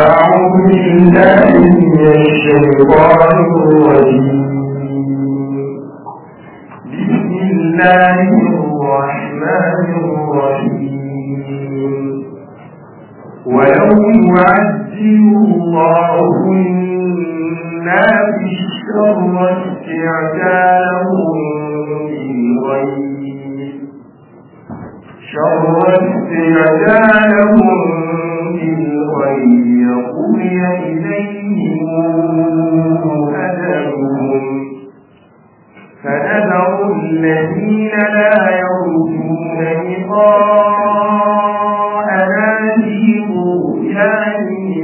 أعوذ بالله من الشيطان الرجيم بسم الله الرحمن الرحيم ولو يعجل الله الناس الشر استعجالهم بالغيب شر استعجالهم بالغيب قضي إليهم أجلهم فنذر الذين لا يرجون لقاءنا في طغيانهم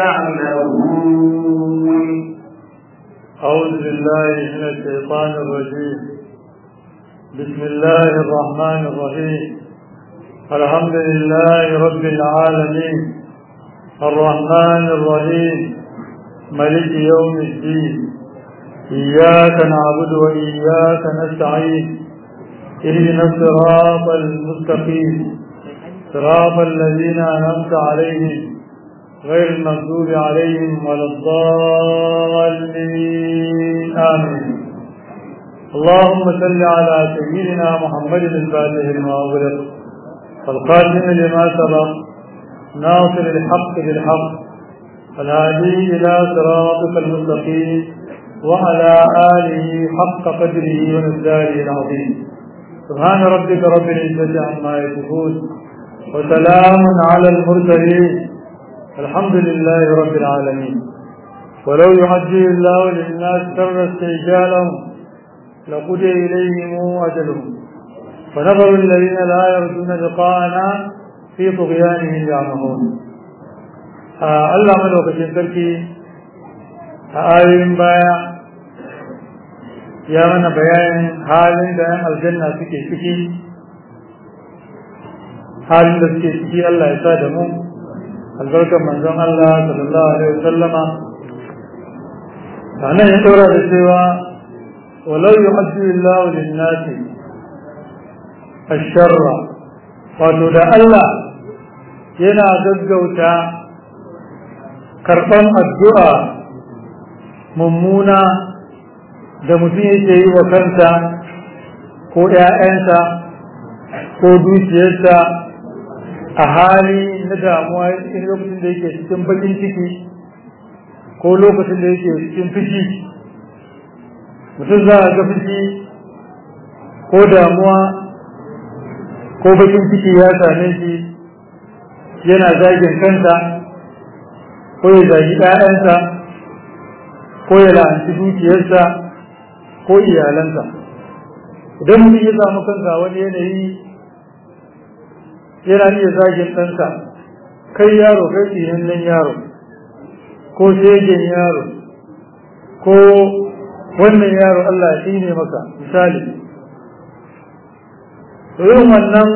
يعمهون أعوذ بالله من الشيطان الرجيم بسم الله الرحمن الرحيم الحمد لله رب العالمين الرحمن الرحيم ملك يوم الدين إياك نعبد وإياك نستعين اهدنا الصراط المستقيم صراط الذين أنعمت عليهم غير المغضوب عليهم ولا الضالين آمين اللهم صل على سيدنا محمد الفاتح لما أغلق والقاسم لما سبق ناصر الحق بالحق الهادي إلى صراطك المستقيم وعلى آله حق قدره ومقداره العظيم سبحان ربك رب العزة عما يصفون وسلام على المرسلين الحمد لله رب العالمين ولو يعجل الله للناس شر استعجالهم لقضي إليهم أجلهم فنظر الذين لا يرجون لقاءنا في طغيانهم يعمهون آه الله ملوكة تركي آيين بايا يا من بيان حال بيان الجنة سكي سكي حال da suke ciki Allah ya sa da mu albarkar manzon Allah sallallahu alaihi wasallama sannan ya daura da cewa walau yuhajjiru Allah lin-nasi ash-sharra wato da Allah yana gaggauta karban addu'a mummuna da mutum yake yi wa kansa ko ‘ya'yansa ko dukiyarsa a hali na damuwa in lokacin da yake cikin bakin ciki ko lokacin da yake cikin fushi mutum za a ga fushi ko damuwa ko bakin ciki ya same shi yana zagin kansa ko ya zagi ɗayansa ko ya la'anci dukiyarsa ko iyalansa idan mutum ya samu kansa wani yanayi yana iya zagin ɗansa kai yaro kai tsinannen yaro ko shegen yaro ko wannan yaro Allah ya tsine maka misali to yin wannan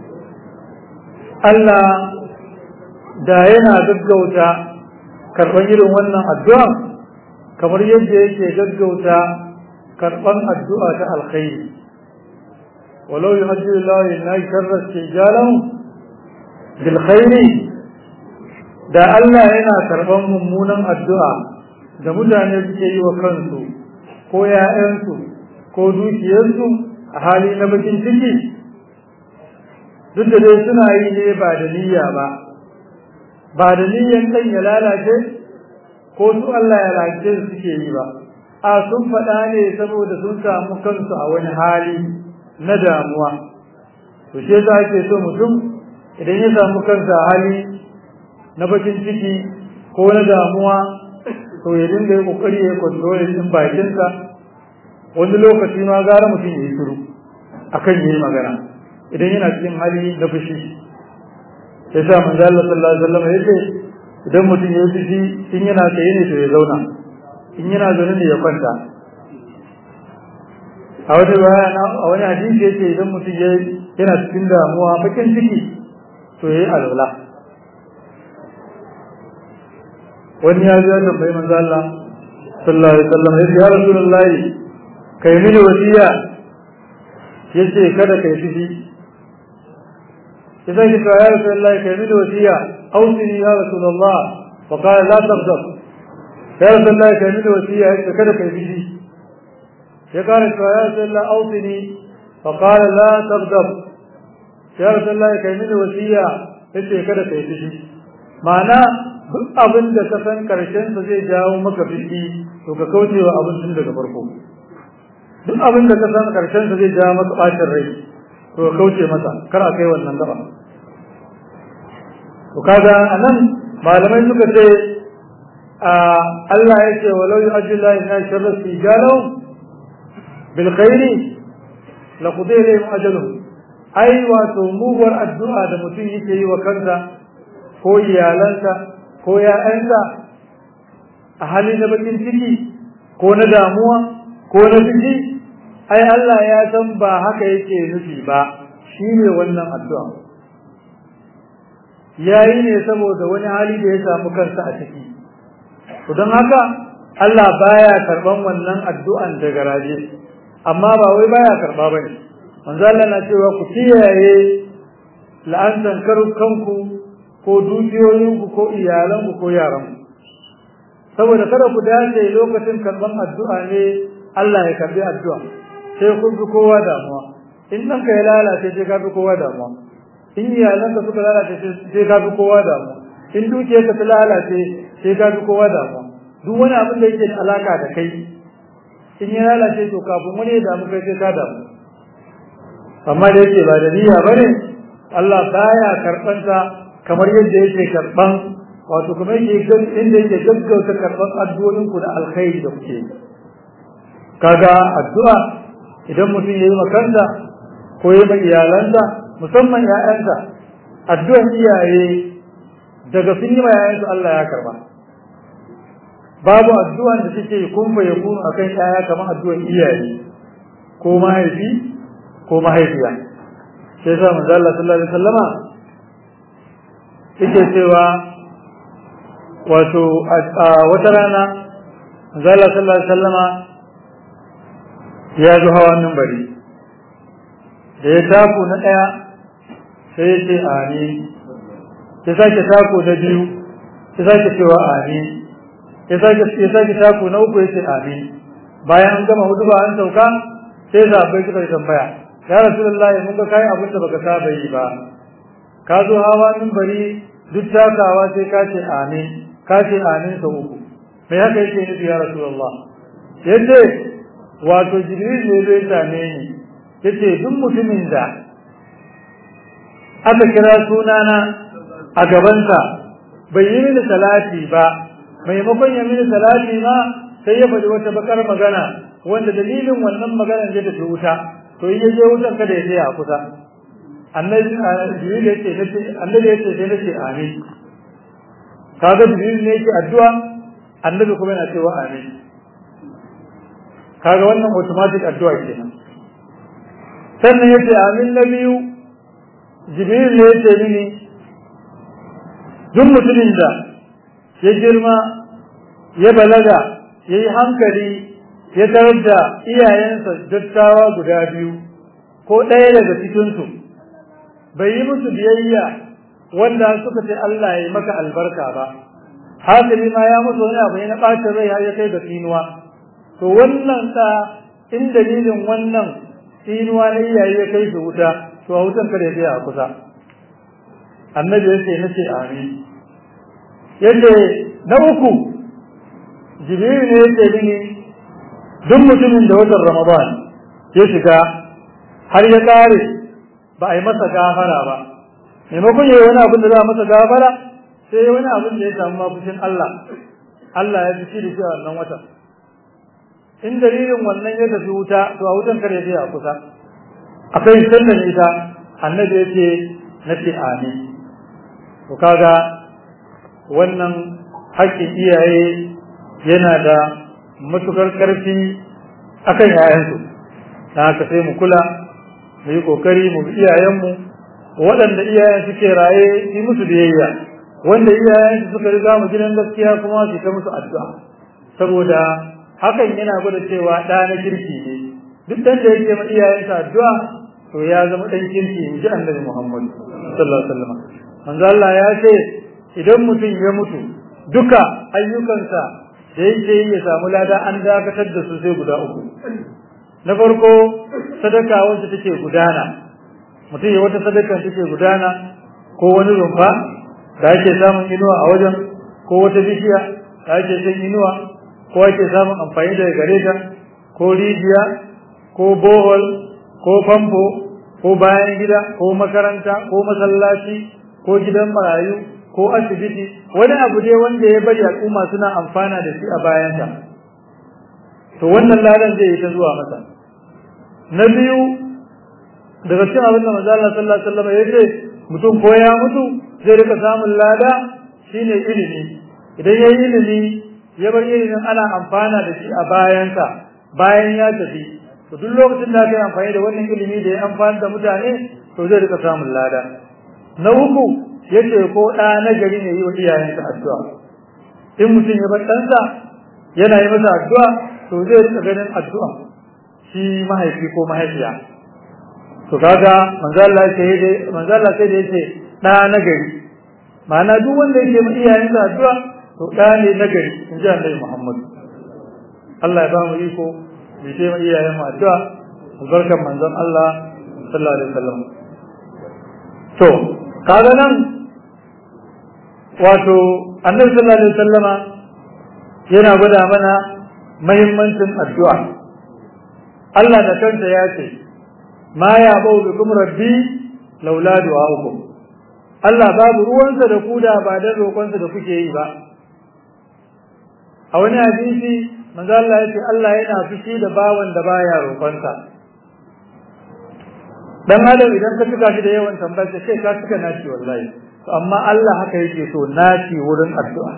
Allah da yana gaggauta karɓar irin wannan addu'a kamar yadda yake gaggauta karɓar addu'a ta alkhairi walau yi hajji Allah na sharrar tijalan bil khairi da Allah yana karɓar mummunan addu'a da mutane suke yi wa kansu ko ‘ya'yansu ko dukiyarsu a hali na bakin ciki duk da dai suna yi ne ba da niyya ba ba da niyyan ɗan ya lalace ko su Allah ya lalace su suke yi ba a sun faɗa ne saboda sun samu kansu a wani hali na damuwa to shi yasa ake so mutum idan ya samu kansa a hali na bakin ciki ko na damuwa to ya dinga yi kokari ya kontrol din bakinsa wani lokaci ma gara mutum ya yi shiru akan yi magana idan yana cikin hali na fushi ya sa manzo Allah sallallahu alaihi wasallam yace idan mutum ya fushi in yana tsaye ne to ya zauna in yana zaune ne ya kwanta a wata bayana a wani hadisi yace idan mutum ya yana cikin damuwa bakin ciki to yayi alwala wani ya zo tambayi manzo Allah sallallahu alaihi wasallam yace ya rasulullahi kai mini wasiya yace kada kai fushi idan ki ya rasulullahi kai mini wasiya ausini ya rasulullah fa qala la taghdab ya rasulullahi kai mini wasiya ya kada kai bishi ya kare cewa ya rasulullahi ausini fa qala la taghdab ya rasulullahi kai mini wasiya yace kada kai bishi ma'ana duk abin da ka san karshen sa zai jawo maka fiski to ka kauce wa abin tun daga farko duk abin da ka san karshen sa zai jawo maka bacin rai to ka kauce masa kar a kai wannan gaba to kaga anan malamai suka ce Allah ya ce walau yu'ajjilu ina sharra sijalu bil khairi la qudiya ilayhim ajaluhum ai wato muguwar addu'a da mutum yake yi wa kansa ko iyalansa ko ya'yansa a hali na bakin ciki ko na damuwa ko na ciki ai Allah ya san ba haka yake nufi ba shine wannan addu'a yayi ne saboda wani hali da ya samu kansa a ciki to don haka Allah baya karban wannan addu'an da garaje amma ba wai baya karba bane manzo Allah na cewa ku kiyaye la'antan kanku ko dukiyoyinku ko iyalanku ko yaranku saboda kada ku dace lokacin karban addu'a ne Allah ya karbi addu'a sai ku bi kowa damuwa in ɗanka ya lalace sai ka bi kowa damuwa in iyalanka suka lalace sai ka bi kowa damuwa in dukiyarka ta lalace sai ka bi kowa damuwa duk wani abin da yake da alaka da kai in ya lalace to kafin wani ya damu kai sai ka damu amma da yake ba da niyya bane Allah baya karɓan ta kamar yadda yake karɓan wato kuma yake inda yake gaggauta karɓan addu'o'in ku da alkhairi da kuke kaga addu'a idan mutum yayi makanta ko yayi ma iyalansa musamman ƴaƴansa addu'an iyaye daga sun yi ma ƴaƴansu Allah ya karba babu addu'an da take kun fa yakunu akan ƴaƴa kamar addu'an iyaye ko mahaifi ko mahaifiya sai sa manzo Allah sallallahu alaihi wasallama yake cewa wato a wata rana manzo Allah sallallahu alaihi wasallama ya zo hawa bari da ya taku na ɗaya sai ya ce amin ya sake taku na biyu ya sake cewa amin ya sake ya sake taku na uku ya ce amin bayan an gama hudu ba an sauka sai zabai suka tambaya ya rasulullahi mun ga kai abin da baka saba yi ba ka zo hawa bari duk takawa sai ka ce amin ka ce amin sau uku me haka yake nufi ya rasulullah yace wato jibril ne zai same ni yace duk mutumin da aka kira sunana a gabansa bai yi mini salati ba maimakon ya mini salati ma sai ya faɗi wata bakar magana wanda dalilin wannan maganar zai tafi wuta to in ya je wutan kada ya tsaya a kusa annabi jibril yace nace annabi yace sai nace amin kaga jibril ne yake addu'a annabi kuma yana cewa amin kaga wannan automatic addu'a kenan sannan yace amin na biyu jibril ne yace mini duk mutumin da ya girma ya balaga ya yi hankali ya tarar da iyayensa dattawa guda biyu ko ɗaya daga cikinsu bai yi musu biyayya wanda suka ce Allah ya yi maka albarka ba hasali ma ya musu wani abu na ɓacin rai har ya kai ga tsinuwa to wannan ta in dalilin wannan tsinuwa na iyaye ya kai su wuta to a wutan kada ya tsaya a kusa annabi ya ce nace amin yace na uku jibril ne yake mini duk mutumin da watan ramadan ya shiga har ya kare ba a yi masa gafara ba maimakon ya yi wani abin da za a masa gafara sai wani abin da ya samu mafushin Allah Allah ya fi shi da shi a wannan watan in dalilin wannan ya tafi wuta to a wutan kare sai a kusa akai sannan ita annabi yace nace amin to kaga wannan haƙƙin iyaye yana da matukar ƙarfi akan yayansu dan haka sai mu kula mu yi kokari mu bi iyayenmu waɗanda iyayen suke raye yi musu biyayya wanda iyayen suka riga mu gidan gaskiya kuma su ta musu addu'a saboda hakan yana gwada cewa ɗa na kirki ne duk ɗan da yake ma iyayensa addu'a to ya zama ɗan kirki in ji annabi Muhammad sallallahu alaihi wasallam manzo Allah ya ce idan mutum ya mutu duka ayyukansa da yake yi ya samu lada an dakatar da su sai guda uku na farko sadaka wacce take gudana mutum ya wata sadaka take gudana ko wani rumfa da ake samun inuwa a wajen ko wata bishiya da ake shan inuwa ko ake samun amfani daga gare ta ko rijiya ko bohol ko famfo ko bayan gida ko makaranta ko masallaci ko gidan marayu ko asibiti wani abu dai wanda ya bari al'umma suna amfana da shi a bayanta to wannan ladan zai yi ta zuwa masa na biyu daga cikin abin da manzo Allah sallallahu alaihi wasallam ya ce mutum ko ya mutu zai rika samun lada shine ilimi idan ya yi ilimi ya bar ilimin ana amfana da shi a bayansa bayan ya tafi to duk lokacin da aka yi amfani da wannan ilimi da ya amfani da mutane to zai rika samun lada na uku yace ko ɗa na gari ne yi wa iyayensa addu'a in mutum ya bar ɗansa yana yi masa addu'a to zai rika ganin addu'a shi mahaifi ko mahaifiya to kaga manzo Allah sai dai manzo Allah sai da yace ɗa na gari ma'ana duk wanda yake ma iyayensa addu'a to ɗa ne na gari in ji Annabi Muhammad Allah ya ba mu iko mu ce ma iyayen mu addu'a albarkan manzon Allah sallallahu alaihi wasallam to kaga nan wato Annabi sallallahu alaihi wasallama yana gwada mana muhimmancin addu'a Allah da kansa ya ce ma ya bau bikum rabbi laula du'a'ukum Allah babu ruwansa da ku da ba dan roƙonsa da kuke yi ba a wani hadisi manzo Allah ya ce Allah yana fushi da bawan da baya roƙonsa dan adam idan ka tuka shi da yawan tambayar sai ka tuka naci wallahi to amma Allah haka yake so naci wurin addu'a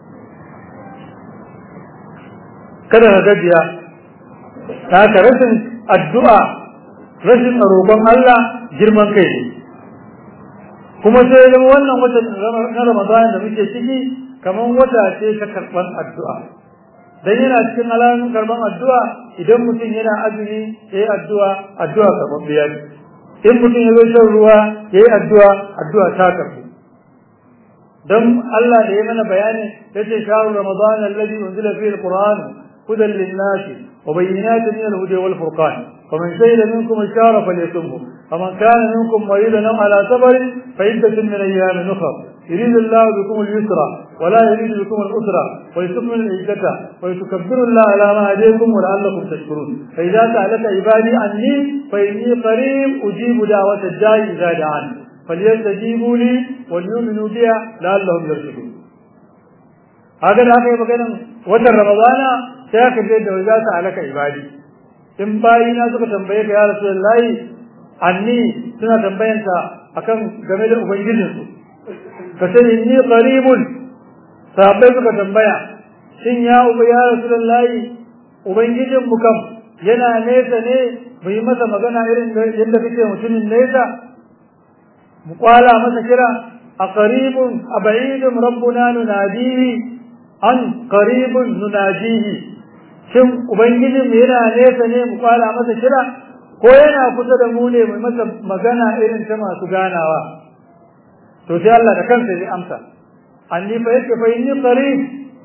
kada ka gajiya ta ka rashin addu'a rashin roƙon Allah girman kai ne kuma sai zama wannan wata na Ramadan da muke ciki kamar wata ce ta karɓar addu'a dan yana cikin alamun karɓar addu'a idan mutum yana azumi ya yi addu'a addu'a karɓaɓɓiya ne in mutum ya zo shan ruwa ya yi addu'a addu'a ta karɓu dan Allah da ya mana bayani yace shahru ramadan alladhi unzila fihi alquran hudan lin-nasi wa bayyinatin min al-huda wal-furqan faman shahida minkum ash-shahra falyasumhu faman kana minkum maridan aw ala safarin فعدة من أيام أخرى يريد الله بكم اليسر ولا يريد بكم الأسرى ولتكمل العدة ولتكبروا الله على ما هديكم ولعلكم تشكرون فإذا سألك عبادي عني فإني قريب أجيب دعوة الداعي إذا دعاني فليستجيبوا لي وليؤمنوا بها لعلهم يرشدون هذا haka yi maganin watan ramadana sai aka je da za su alaka ibadi in bayina suka tambaye ka ya rasulullahi anni suna tambayanka akan game da ubangijinsu ka sani ni qaribun sahabbai suka tambaya shin ya uba ya rasulullahi ubangijin mu kam yana nesa ne mu yi masa magana irin yadda kake mutumin nesa mu kwala masa kira a qaribun a ba'idun rabbuna nunadihi an qaribun nunajihi shin ubangijin mu yana nesa ne mu kwala masa kira ko yana kusa da mu ne mai masa magana irin ta masu ganawa to sai Allah da kansa zai amsa anni fa yake fa inni qarib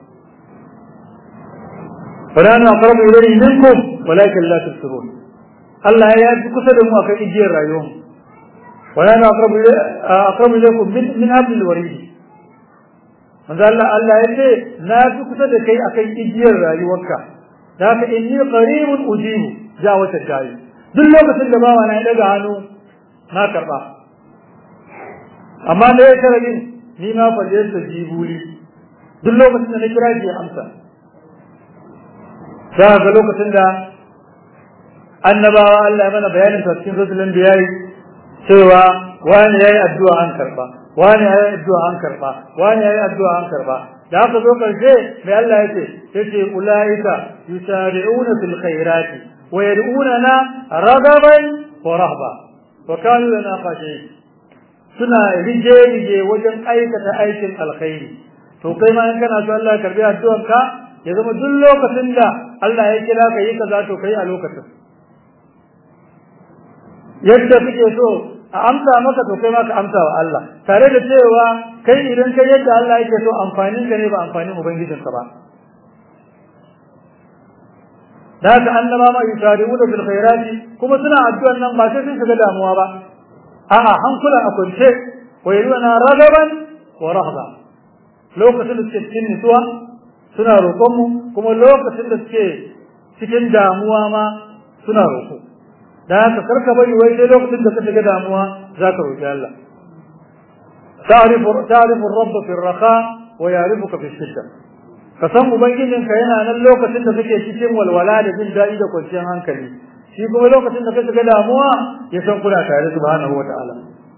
fala na aqrabu ilayhi minkum walakin la tusirun Allah ya yi kusa da mu akan ijiyar rayuwar wala na aqrabu aqrabu ilaykum min min hablil warid manzo Allah Allah ya ce na fi kusa da kai akan ijiyar rayuwarka da haka inni qaribun ujibu ja wata tayi duk lokacin da bawa na ya daga hannu na karba amma da ya karabin ni ma fa da ta jibuli duk lokacin da na kira shi ya amsa za ga lokacin da annabawa Allah ya mana bayanin ta cikin rasulun da yayi cewa wani yayi addu'a an karba wani yayi addu'a an karba wani yayi addu'a an karba da aka zo karshe mai Allah yace yace ulaika yusari'una fil khairati ويدعوننا رغبا ورهبا وكانوا لنا خاشعين suna rije-rije wajen aikata aikin alkhairi to kai ma in kana so Allah ya karbi addu'ar ka ya zama duk lokacin da Allah ya kira ka yi kaza to kai a lokacin yadda kake so a amsa maka to kai ma ka amsa wa Allah tare da cewa kai idan kai yadda Allah yake so amfanin ka ne ba amfanin ubangijinka ba da haka annaba ma yusari'una bil khairati kuma suna addu'an nan ba sai sun shiga damuwa ba a'a hankulan a kwance wa yaduna ragaban wa rahba lokacin da suke cikin nutsuwa suna roƙon mu kuma lokacin da suke cikin damuwa ma suna roƙo da haka karka bari wai sai lokacin da ka shiga damuwa za ka roƙi Allah تعرف تعرف الرب في الرخاء ويعرفك في الشدة ka san ubangijinka yana nan lokacin da kake cikin walwala da jin daɗi da kwanciyar hankali shi kuma lokacin da kake ga damuwa ya san kuna tare subhanahu wata'ala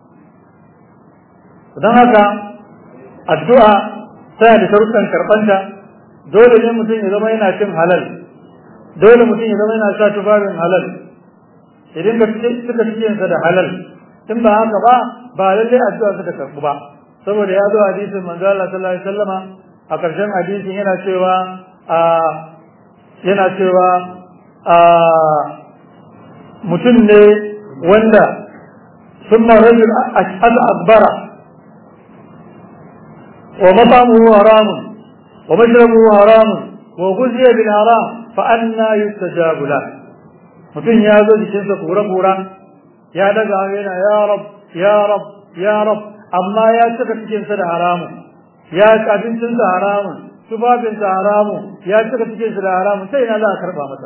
don haka addu'a tana da sharuɗan karɓanta dole ne mutum ya zama yana cin halal dole mutum ya zama yana sha tufafin halal idan ka suka cikinsa da halal in ba haka ba ba lallai addu'a suka karɓu ba saboda ya zo hadisin manzo Allah sallallahu alaihi wasallama a ƙarshen hadisin yana cewa a yana cewa a mutum ne wanda sun rajul al-akbara wa matamuhu haramun wa mashrabuhu haramun wa guziya bil haram fa anna yustajabu la mutum ya zo jikinsa kura-kura ya daga yana ya rab ya rab ya rab amma ya cika cikinsa da haramun ya ci abincinsa haramun tufafinsa haramun ya cika cikinsa da haramun sai ina za a karba masa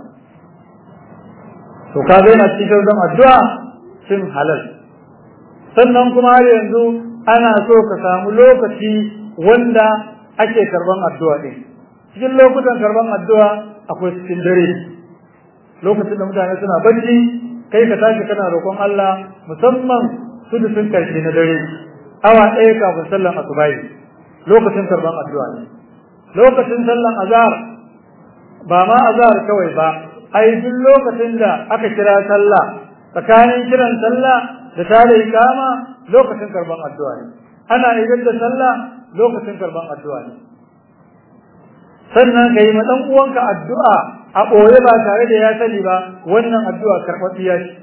to ka ga yana cikin zan addu'a sun halal sannan kuma har yanzu ana so ka samu lokaci wanda ake karban addu'a din cikin lokutan karban addu'a akwai cikin dare lokacin da mutane suna bacci kai ka tashi kana roƙon Allah musamman sun karshe na dare awa ɗaya kafin sallan asubahi lokacin karban addu'a ne lokacin sallan azhar ba ma azhar kawai ba ai duk lokacin da aka kira sallah tsakanin kiran sallah da tare ikama lokacin karban addu'a ne ana idan da sallah lokacin karban addu'a ne sannan ka yi ma ɗan uwanka addu'a a ɓoye ba tare da ya sani ba wannan addu'a karɓaɓɓiya ce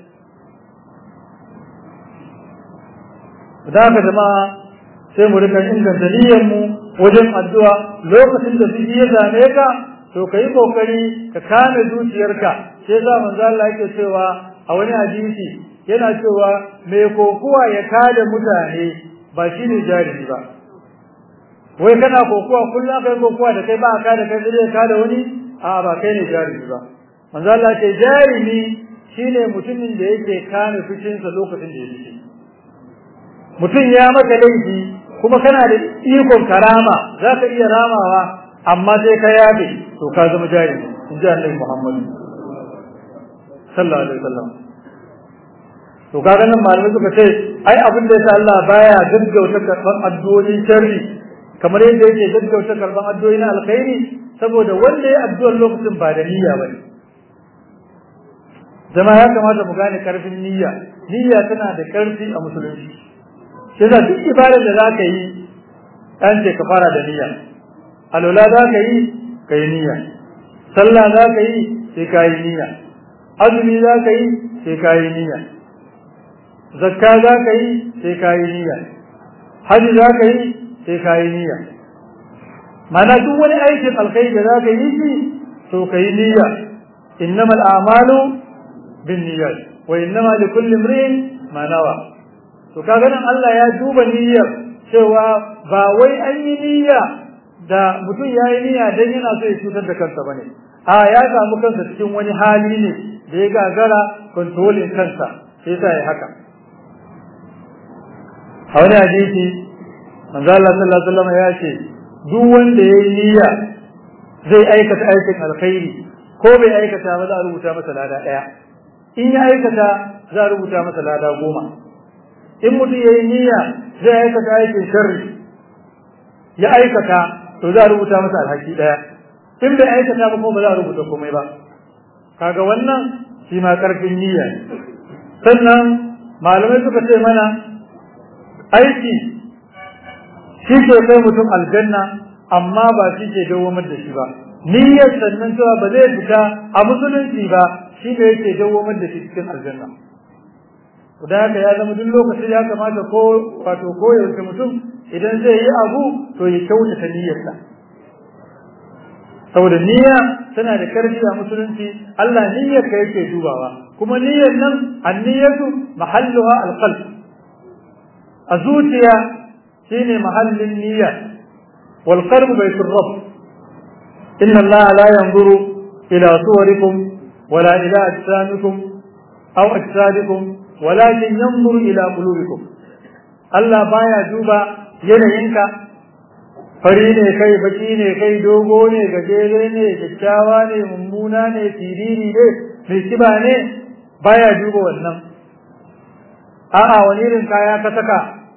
da haka jama'a sai mu rika inganta niyyar mu wajen addu'a lokacin da biki ya same ka to kai kokari ka kame zuciyarka sai za manzo Allah yake cewa a wani hadisi yana cewa mai kokuwa ya kada mutane ba shine jarumi ba wai kana kokuwa kullum kai kokuwa da kai ba ka da kai zai kada wani a ba kai ne jarumi ba manzo Allah ce jarumi shine mutumin da yake kame fushinsa lokacin da ya fice mutum ya maka laifi kuma kana da ikon karama za ka iya ramawa amma sai ka yafe to ka zama jari in ji annabi Muhammad sallallahu alaihi wasallam to kaga nan malamai suka ce ai abin da yasa Allah baya gaggauta karban addu'o'in sharri kamar yadda yake gaggauta karban addu'o'i na alkhairi saboda wanda ya addu'ar lokacin ba da niyya bane zama ya kamata mu gane karfin niyya niyya tana da karfi a musulunci shi da duk ibadar da za ka yi ɗan ce ka fara da niyya alola za ka yi ka yi niyya sallah za ka yi sai ka yi niyya azumi za ka yi sai ka yi niyya zakka za ka yi sai ka yi niyya hajji za ka yi sai ka yi niyya mana duk wani aikin alkhairi da za ka yi shi to ka yi niyya innamal a'malu bin niyyat wa innama likulli imrin ma nawa to kaga nan Allah ya duba niyyar cewa ba wai an yi niyya da mutum ya yi niyya dan yana so ya cutar da kansa bane a ya samu kansa cikin wani hali ne da ya gagara kontrolin kansa sai sa ya haka a wani hadisi manzo Allah sallallahu alaihi wasallam ya ce duk wanda ya yi niyya zai aikata aikin alkhairi ko bai aikata ba za a rubuta masa lada daya in ya aikata za a rubuta masa lada goma in mutum ya yi niyya zai aikata aikin sharri ya aikata to za a rubuta masa alhaki ɗaya in bai aikata ba kuma ba za a rubuta komai ba kaga wannan shi ma ƙarfin niyya ne sannan malamai suka ce mana aiki shi ke kai mutum aljanna amma ba shi ke dawamar da shi ba niyyar sannan cewa ba zai fita a musulunci ba shi ne yake dawamar da shi cikin aljanna da haka ya zama duk lokacin ya kamata ko wato ko yaushe mutum idan zai yi abu to ya kyautata niyyarsa saboda niyya tana da karfi a musulunci Allah niyyar ka yake dubawa kuma niyyar nan anniyatu mahalluha alqalb a zuciya shine mahallin niyya wal qalb baytur rabb inna Allah la yanzuru ila suwarikum wala ila ajsamikum aw ajsadikum walakin yanzuru ila qulubikum Allah baya duba yanayinka fari ne kai baki ne kai dogo ne gajere ne kyakkyawa ne mummuna ne siriri ne mai kiba ne baya duba wannan a'a wani irin kaya ka saka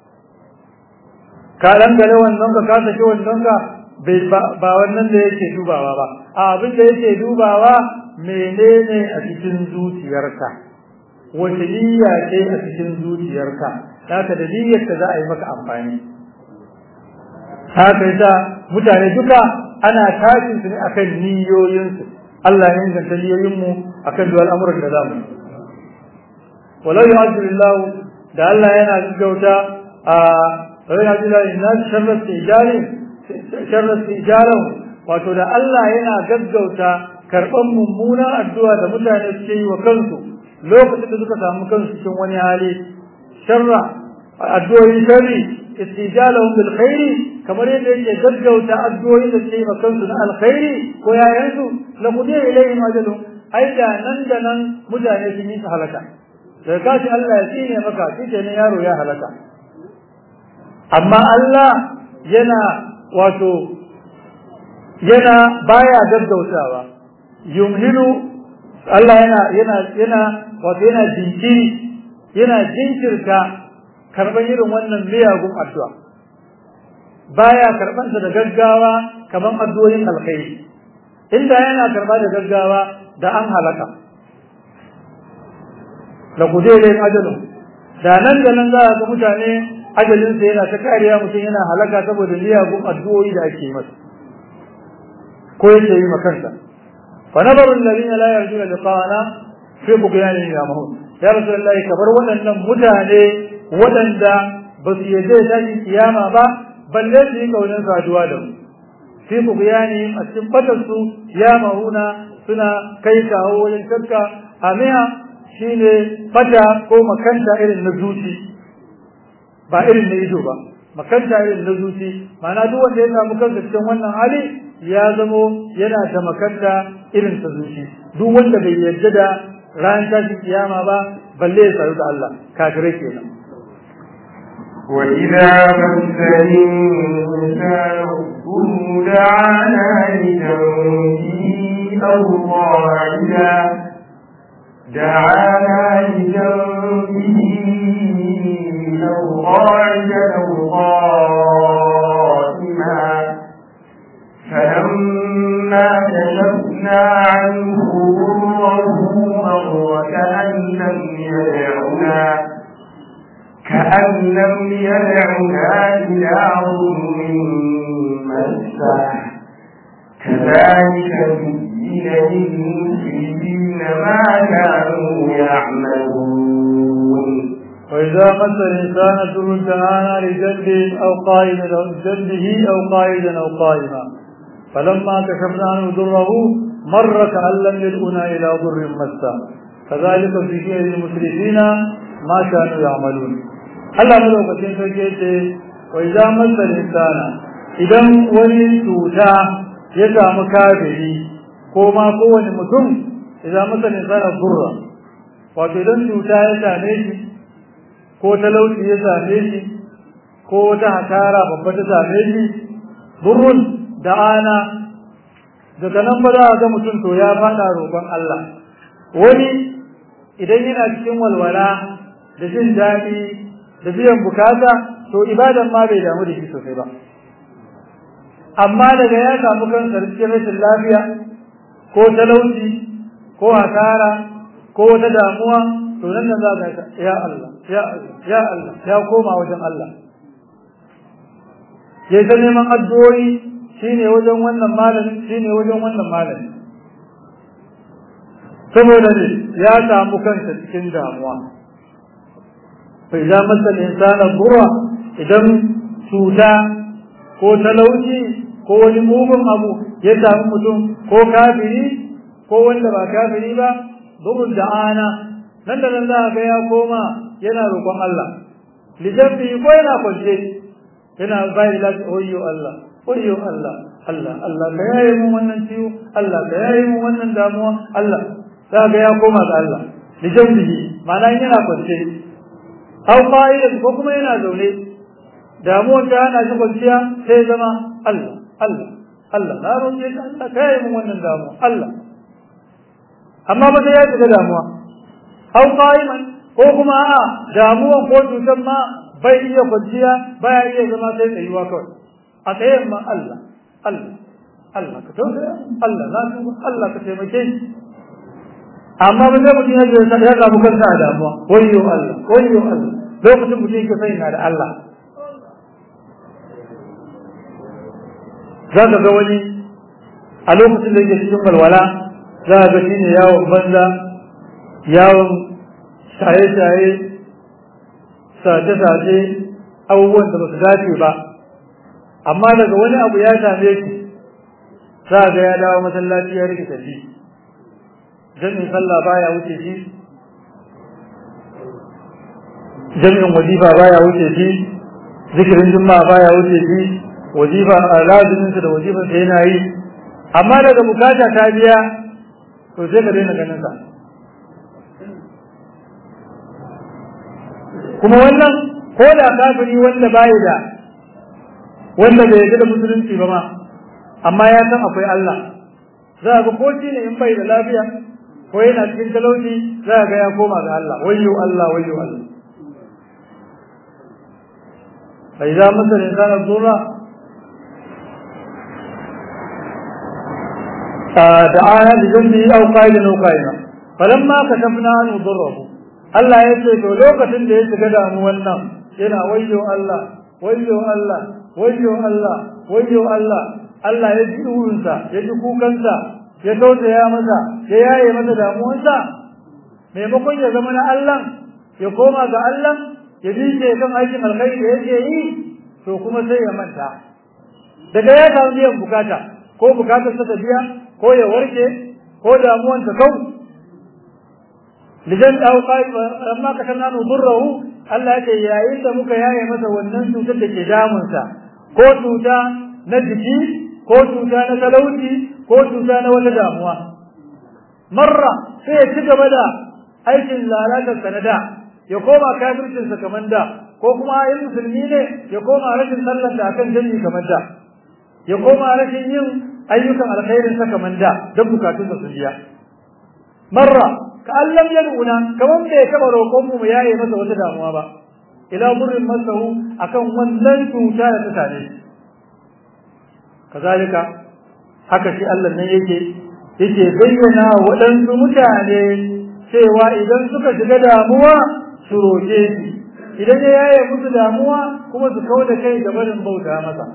ka dangane wannan ka ka saki wannan ka ba wannan da yake dubawa ba a abin da yake dubawa menene a cikin zuciyarka wace niyya ce a cikin zuciyarka haka da niyyarka za a yi maka amfani haka yasa mutane duka ana tashin su ne akan niyoyinsu Allah ya inganta niyoyinmu akan duk al'amuran da zamu walau yu'adhilillahu da Allah yana gaggauta a walau yu'adhilillahu innas sharrat ijalin sharrat ijalahu wato da Allah yana gaggauta karban mummunan addu'a da mutane suke yi wa kansu lokacin da suka samu kansu cikin wani hali sharra addu'o'in sharri istijalahum bil khairi kamar yadda yake gaggauta addu'o'in da suke maka kansu na alkhairi ko yayansu la mudiya ilayhim ajalun ai da nan da nan mutane sun yi halaka da kashi Allah ya tsine maka shi ne yaro ya halaka amma Allah yana wato yana baya gaggautawa yumhilu Allah yana yana yana wato yana jinkiri yana jinkirta karban irin wannan miyagun addu'a baya karban da gaggawa kaman addu'o'in alkhairi inda yana karba da gaggawa da an halaka la kudere ajalun da nan da nan za a ga mutane ajalin sa yana ta kariya mutum yana halaka saboda miyagun addu'o'i da ake masa ko yake yi makansa fa nabaru alladhina la yarjuna liqa'ana fi bughyanihim yamahun ya rasulullahi kabar waɗannan mutane waɗanda ba su yarda da kiyama ba balle su yi kaunin saduwa da mu fi bughyanihim a cikin fadar su yamahuna suna kai kawo wajen shakka amiya shine fata ko makanta irin na zuci ba irin na ido ba makanta irin na zuci ma'ana duk wanda ya samu kansa cikin wannan hali ya zamo yana da makanta irin ta zuci duk wanda bai yarda da ran tashi kiyama ba balle ya saru da Allah kafirai kenan وإذا مس الإنسان الضر دعانا لجنبه أو قاعدا دعانا لجنبه أو قاعدا أو قائما فلما كشفنا عنه ضره مر كأن لم يدعنا كأن لم يدعنا إلى ظلم مسه كذلك زين للمسلمين ما كانوا يعملون وإذا مس الإنسان ضر دعانا لجنبه أو قائدا أو جنبه أو قائدا أو قائما فلما كشفنا عنه ضره مر كأن لم يدعنا إلى ضر مسه كذلك زين للمسرفين ما كانوا يعملون Allah madaukakin sarki ce wa idza masal insana idan wani cuta ya samu kafiri ko ma kowane mutum idza masal insana burra wato idan cuta ya same shi ko talauci ya same shi ko wata hasara babba ta same shi burrun da ana daga nan ba za a ga mutum to ya fada roƙon Allah wani idan yana cikin walwala da jin daɗi da biyan bukata to ibadan ma bai damu da shi sosai ba amma daga ya samu kansa cikin rashin lafiya ko talauci ko hasara ko wata damuwa to nan nan za ka ya Allah ya Allah ya Allah ya koma wajen Allah ya ta neman addu'o'i shine wajen wannan malami shine wajen wannan malami saboda ne ya samu kansa cikin damuwa fa idza masa insana burra idan cuta ko talauci ko wani mugun abu ya samu mutum ko kafiri ko wanda ba kafiri ba durun da'ana nan da nan za ga ya koma yana roƙon Allah lijabbi ko yana kwance yana bai da oyyo Allah oyyo Allah Allah Allah ka yaye mu wannan ciwo Allah ka yaye mu wannan damuwa Allah za ga ya koma ga Allah lijabbi ma'ana yana kwance aw qa'idan ko kuma yana zaune damuwar ta hana shi kwanciya sai zama Allah Allah Allah na roƙe ka Allah ka yaye mu wannan damuwa Allah amma ba sai ya shiga damuwa aw qa'iman ko kuma a damuwan ko cutar ma bai iya kwanciya baya iya zama sai tsayuwa kawai a tsayen ma Allah Allah Allah ka tausaya Allah na tuba Allah ka taimake ni amma ba zai mutum ya ya samu kansa a damuwa wayyo Allah wayyo Allah lokacin mutum yake sai na da Allah za ka ga wani a lokacin da yake cikin walwala za ka ga shine yawon banza yawon shaye-shaye sace-sace abubuwan da ba su dace ba amma daga wani abu ya same shi za ga ya dawo masallaci ya rike tafi jami'in sallah baya wuce shi jami'in wajifa baya wuce shi zikirin juma'a baya wuce shi wajifa a lazuminsa da wajifansa yana yi amma daga bukata ta biya to sai ka daina ganin sa kuma wannan ko da kafiri wanda bai da wanda bai yarda da musulunci ba ma amma ya san akwai Allah za ga ko shi ne in bai da lafiya ko yana cikin talauci za ga ya koma ga Allah wayyo Allah wayyo Allah fa idza masal insana dhurra da'ana bi dhanbi aw qailan aw qaina falamma kashafna anhu dhurrahu Allah ya ce to lokacin da ya shiga damuwan nan yana wayyo Allah wayyo Allah wayyo Allah wayyo Allah Allah ya ji duhunsa ya ji kukansa ya tausaya masa ya yaye masa damuwarsa maimakon ya zama na Allah ya koma ga Allah ya dinke kan aikin alkhairi da yake yi to kuma sai ya manta daga ya samu biyan bukata ko bukatar ta biya ko ya warke ko damuwan ta kau lidan au qai amma ka kana nudurruhu Allah yake yayin da muka yaye masa wannan cutar da ke damunsa ko cuta na jiki ko cuta na talauci ko cuta na wata damuwa marra sai ya ci gaba da aikin lalatar sanada ya koma kafircin sa kamar da ko kuma yin musulmi ne ya koma rashin sallar da akan jami'i kamar da ya koma rashin yin ayyukan alkhairin sa kamar da don bukatun sa su biya marra ka allam yad'una kaman bai taba roƙon mu mu yaye masa wata damuwa ba ila burrin masahu akan wannan cuta da ta same shi kazalika haka shi Allah nan yake yake bayyana waɗansu mutane cewa idan suka shiga damuwa su roƙe shi idan ya yaye musu damuwa kuma su kau da kai da barin bauta masa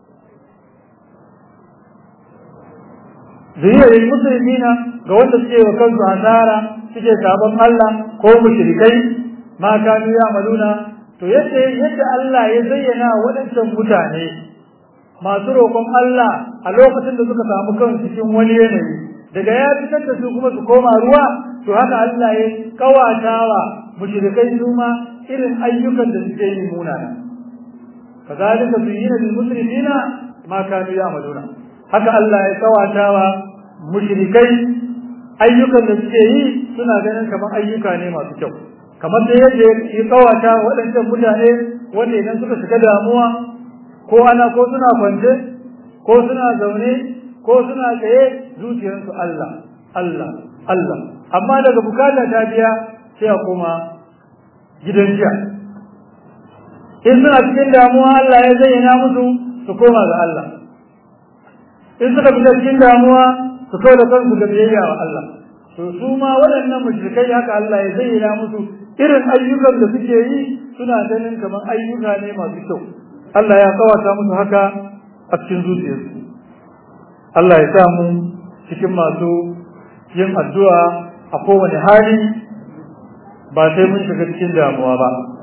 zuriyar musulmina ga wanda suke wa kansu hasara suke sabon Allah ko mushrikai ma kanu ya maluna to yadda yadda Allah ya zayyana waɗancan mutane masu roƙon Allah a lokacin da suka samu kansu cikin wani yanayi daga ya fitar da su kuma su koma ruwa to haka Allah ya kawatawa mushrikai su ma irin ayyukan da suke yi munana kazalika zuyyina lil musrifina ma kanu ya'maluna haka Allah ya kawatawa mushrikai ayyukan da suke yi suna ganin kamar ayyuka ne masu kyau kamar da yadda ya kawata waɗancan mutane wanda idan suka shiga damuwa ko ana ko suna kwance ko suna zaune ko suna tsaye zuciyarsu Allah Allah Allah amma daga bukata ta biya sai a koma gidan jiya in suna cikin damuwa Allah ya zayyana musu su koma ga Allah in suka fita cikin damuwa su kawo da kansu da biyayya wa Allah to su ma waɗannan mushrikai haka Allah ya zayyana musu irin ayyukan da suke yi suna ganin kamar ayyuka ne masu kyau Allah ya kawata musu haka a cikin zuciyarsu Allah ya sa mu cikin masu yin addu'a a kowane hali ba sai mun shiga cikin damuwa ba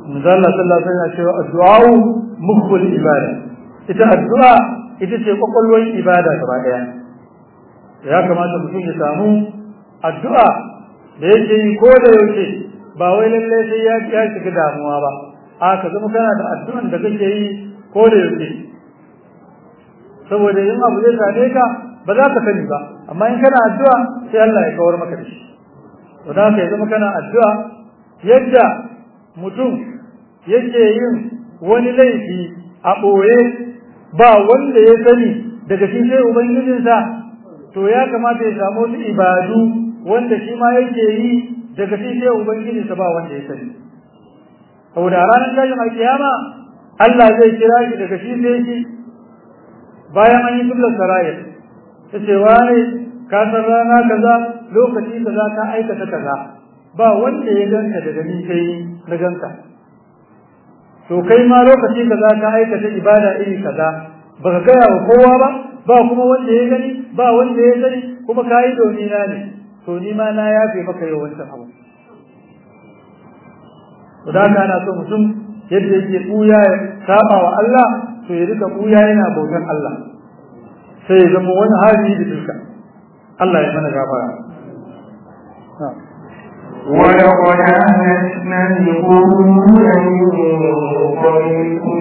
manzo Allah sallallahu alaihi wasallam cewa addu'a mukhul ibada ita addu'a ita ce kwakwalwar ibada gaba daya ya kamata mutum ya samu addu'a da yake yi ko da yaushe ba wai lalle sai ya ya shiga damuwa ba a ka zama kana da addu'an da kake yi ko da yaushe saboda yin abu zai same ka ba za ka sani ba amma in kana addu'a sai Allah ya kawar maka da shi to da ka zama kana addu'a yadda mutum yake yin wani laifi a ɓoye ba wanda ya sani daga shi sai ubangijinsa to ya kamata ya samu wasu ibadu wanda shi ma yake yi daga shi sai ubangijinsa ba wanda ya sani saboda a ranar tashin alkiyama Allah zai kira shi daga shi sai shi bayan an yi tullar sarayar ta ce wane ka san rana kaza lokaci kaza ka aikata kaza ba wanda ya ganka daga ni kai na ganka to kai ma lokaci kaza ka aikata ibada iri kaza baka gaya wa kowa ba ba kuma wanda ya gani ba wanda ya sani kuma ka yi domin na ne to ni ma na yafe maka yawancin abu to da haka ana so mutum yadda yake buya ya saba wa Allah to ya rika buya yana bautan Allah sai ya zama wani hali da duka Allah ya mana gafara ولقد أهلكنا القرون من قبلكم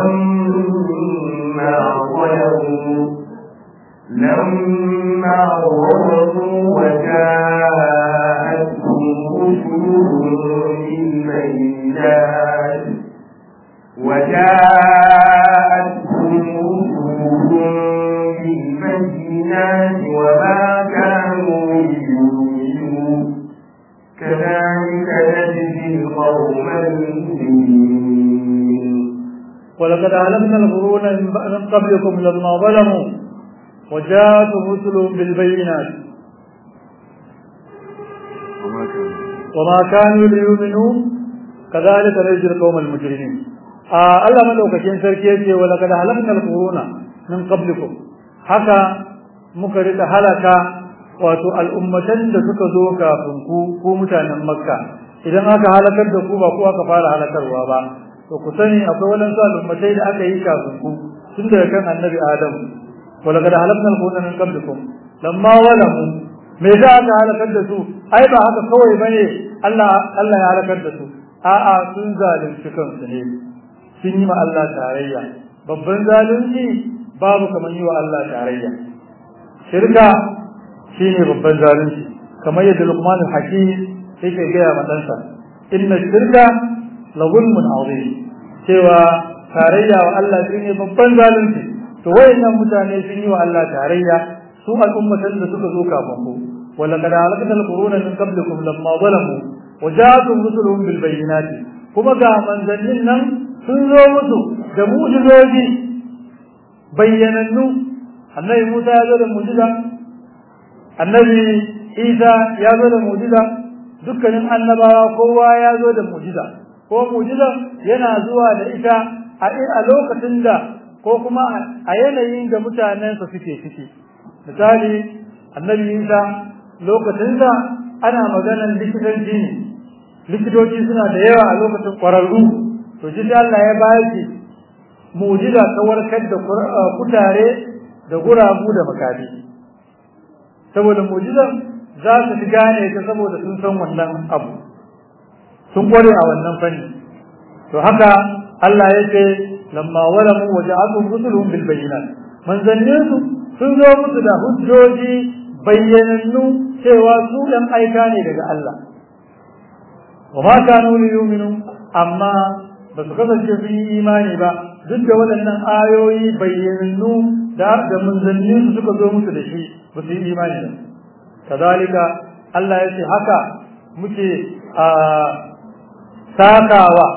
لما ظلموا لما ظلموا وجاءتهم رسلهم بالبينات وجاءتهم رسلهم بالبينات وما كانوا ليؤمنوا كذلك نجزي القوم المجرمين ولقد أهلكنا القرون من قبلكم لما ظلموا وجاءتهم رسلهم بالبينات وما كانوا ليؤمنوا كذلك نجزي القوم المجرمين آه الله مدوكاكين سركي ولقد أهلكنا القرون من قبلكم haka muka rika halaka wato al'ummatan da suka zo kafin ku ko mutanen makka idan aka halakar da ku ba ku aka fara halakarwa ba to ku sani akwai wadansu al'ummatai da aka yi kafin ku tun daga kan annabi adam wala kada halakna al-qur'ana min qablikum lamma walamu me za aka halakar da su ai ba haka kawai bane Allah Allah ya halakar da su a'a sun zalunci kansu ne sun yi ma Allah tarayya babban zalunci babu kamar yi wa Allah tarayya shirka shine babban zalunci kamar yadda Luqman al-Hakim yake gaya ma ɗansa inna shirka la zulmun azim cewa tarayya wa Allah shine babban zalunci to wayannan mutane sun yi wa Allah tarayya su al'ummatan da suka zo kafin ku wala kad halakna al-quruna min qablikum lamma zalamu wa ja'atuhum rusuluhum bil bayyinati kuma ga manzannin nan sun zo musu da mu'jizoji bayyanannu annabi Musa ya zo da mu'jiza annabi Isa ya zo da mu'jiza dukkanin annabawa kowa ya zo da mu'jiza ko mu'jiza yana zuwa da ita a lokacin da ko kuma a yanayin da mutanen sa suke ciki misali annabi Isa lokacin da ana maganar likitanci ne likitoci suna da yawa a lokacin kwararru to shi Allah ya bayar mu'jiza ta warkar da kutare da gurabu da makafi saboda mu'jizan za su fi gane ta saboda sun san wannan abu sun kware a wannan fanni to haka Allah ya ce lamma walamu wa ja'atuhum rusuluhum bil bayyinat manzannin su sun zo musu da hujjoji bayyanannu cewa su dan aika ne daga Allah wa ma kanu liyuminu amma ba su kasance sun yi imani ba duk da waɗannan ayoyi bayyanannu da da manzannin su suka zo musu da shi ba su yi imani ba kazalika Allah ya ce haka muke a sakawa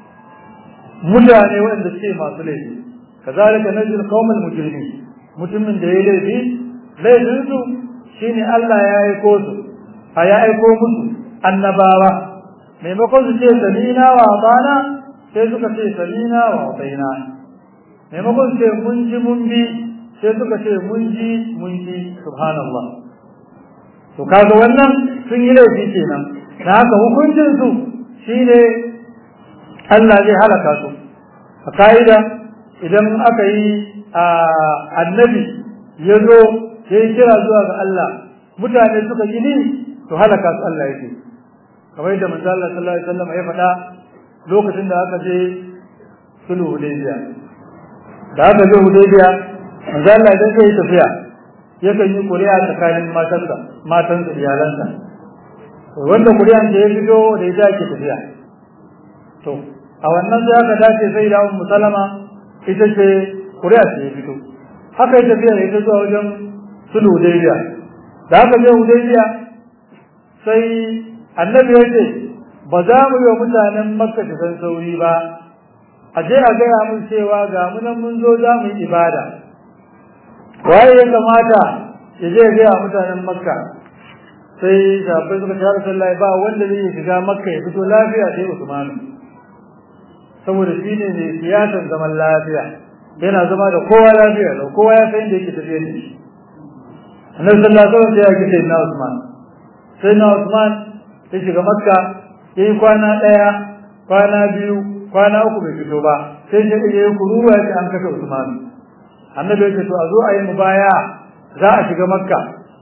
mutane waɗanda suke masu laifi kazalika najil qaumal mujrimin mutumin da ya laifi laifin su shine Allah ya aiko su a ya aiko musu annabawa maimakon su ce samina wa bana sai suka ce samina wa baina maimakon su ce mun ji mun bi sai suka ce mun ji mun ji subhanallah to kaga wannan sun yi laifi kenan da haka hukuncin su shine Allah zai halaka su a ka'ida idan aka yi annabi ya zo ya yi kira zuwa ga Allah mutane suka gini to halaka su Allah yake kamar yadda manzo Allah sallallahu alaihi wasallam ya faɗa lokacin da aka je sulhu Hudaybiya da aka je Hudaybiya manzo Allah idan zai tafiya yakan yi ƙuri'a tsakanin matansa matansa iyalansa wanda ƙuri'an da ya fito da ita ake tafiya to a wannan sai aka dace sai da Ummu Salama ita ce ƙuri'a ce ya fito haka ya tafiya da ita zuwa wajen sulhu Hudaybiya da aka je Hudaybiya sai annabi ya ce ba za mu yi wa mutanen Makka san sauri ba a je a gaya mun cewa ga mu nan mun zo za mu yi ibada waye ya kamata ya je gaya mutanen makka sai sahabbai suka tara sallah ba wanda zai shiga makka ya fito lafiya sai usmanu saboda shi ne mai siyasar zaman lafiya yana zama da kowa lafiya da kowa ya san inda yake tafiya da shi annabi sallallahu alaihi wasallam ya kike na usman sai na usman ya shiga makka yayi kwana daya kwana biyu kwana uku bai fito ba sai shi ya yi kuruwa ya ce an kashe usman annabi ya ce to a zo a yi mubaya za a shiga makka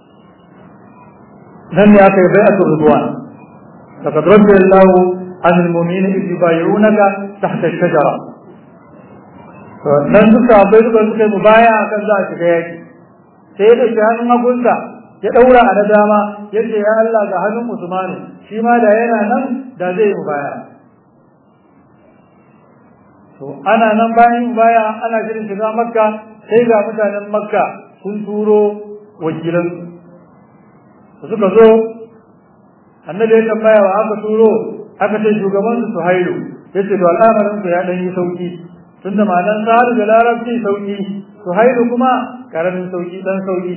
nan ne aka yi bai'atul ridwan laqad radiyallahu an almu'minina idh yubayyi'unaka tahta ash-shajara to nan duka bai duka suka yi mubaya akan za a shiga yaki sai ya dauki hannun hagunsa ya daura a na dama yace ya Allah ga hannun Usman shi ma da yana nan da zai yi mubaya to ana nan bayan baya ana shirin shiga makka sai ga mutanen makka sun turo wakilan suka zo annabi ya tambaya wa aka turo aka ce shugaban su hailu yace to al'amarin ku ya dan yi sauki tunda malan sa'adu da larabci sauki su hailu kuma karamin sauki dan sauki